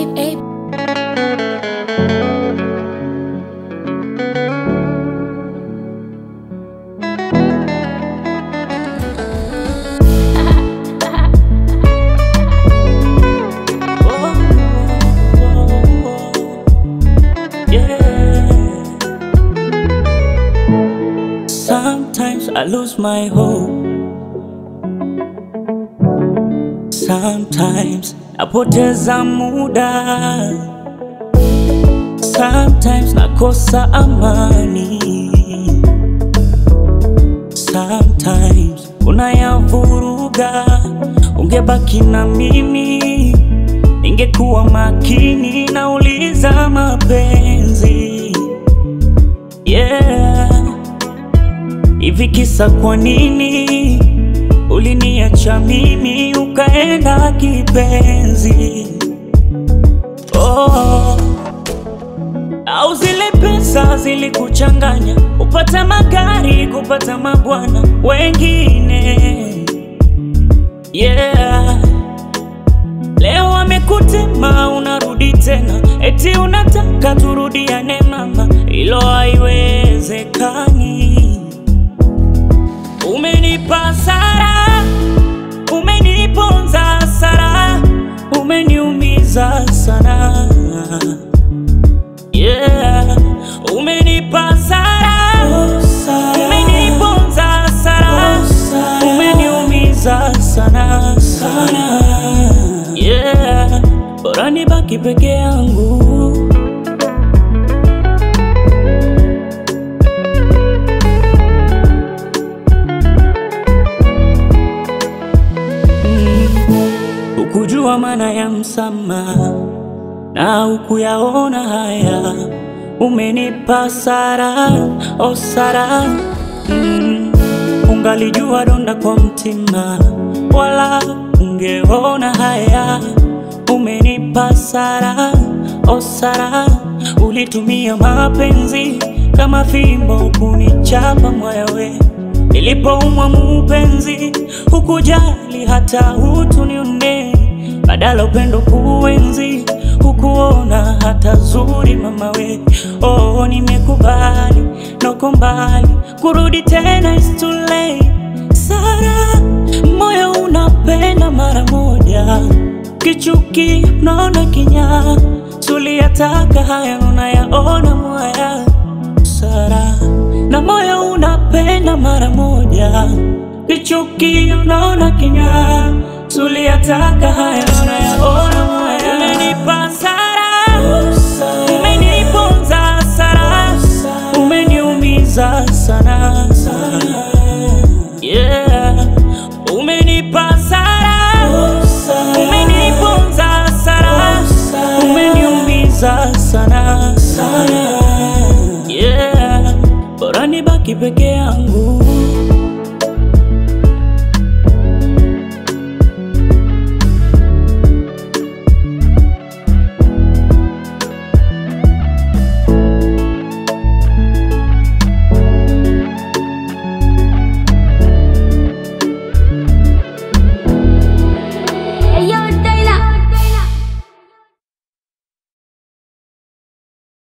Abe, Abe. Sometimes I lose my hope. Sometimes napoteza muda. Sometimes nakosa amani. Sometimes unayavuruga. Ungebaki na mimi, ningekuwa makini. Nauliza mapenzi, yeah. Hivi kisa kwa nini uliniacha mimi ukaenda kipenzi? Oh, au zile pesa zilikuchanganya upata magari kupata mabwana wengine? Yeah, leo wamekutema unarudi tena, eti unataka turudiane mama, ilo haiwezekani. Umenipa sara, umeniponza sara, umeniumiza sana. Yeah, umenipa sara, umeniponza sara, umeniumiza sana sana. Yeah, bora nibaki peke yangu. Hukujua maana ya msamaha na hukuyaona haya, umenipa sara o sara mm. Ungalijua donda kwa mtima, wala ungeona haya, umenipa sara o sara. Ulitumia mapenzi kama fimbo kunichapa mwayawe Nilipoumwa mupenzi, hukujali hata utunione, badala upendo kuenzi, hukuona hata zuri mama we. Oh, nimekubali noko mbali, kurudi tena is too late. Sara, moyo unapenda mara moja, kichuki unaona kinyaa, tuliyataka haya unayaona mwaya Sara, na moyo unapenda mara moja, kichuki unaona kinyaa, tuliyataka haya unayaona mwaya. Umenipa Sara, umeniponza Sara, umeniumiza sana yeah. Umenipa Sara, umeniponza Sara, umeniumiza sana yeah. Bora nibaki peke yangu